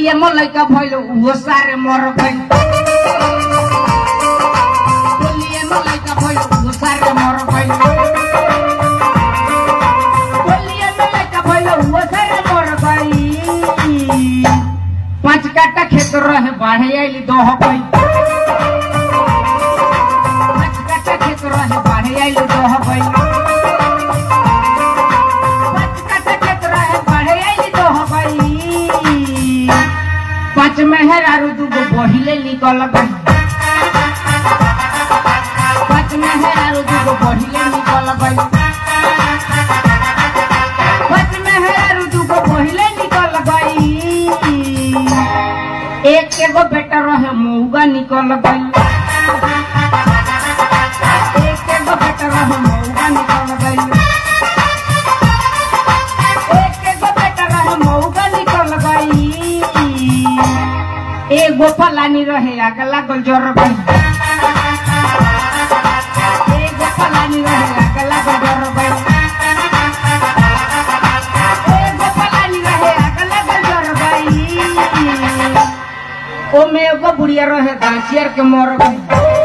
होलिए में लइका भइल उहो सारे मर गइल होलिए में लइका भइल उहो सारे मर गइल होलिए में लइका भइल उहो सारे मर गइल पांच काटा खेत रहे बाढ़े आइली दह गइल पांच काटा खेत रहे बाढ़े आइली दह गइल पांच काटा खेत रहे बाढ़े आइली दह गइल पांच मेहर आरु दूगो बहिले निकल गइल पांच मेहर आरु दूगो बहिले निकल गइल पांच मेहर आरु दूगो बहिले निकल गइल एक एगो बेटा रहे मौगा निकल गइल एक एगो बेटा रहे मौगा निकल गइल एक एगो बेटा रहे मौगा निकल गइल एगो फलानी रहे आग लागल जर गइल एगो फलानी रहे आग लागल जर गइल एगो फलानी रहे आग लागल जर गइल ओमे एगो बुढ़िया रहे गाछियर के मर गइल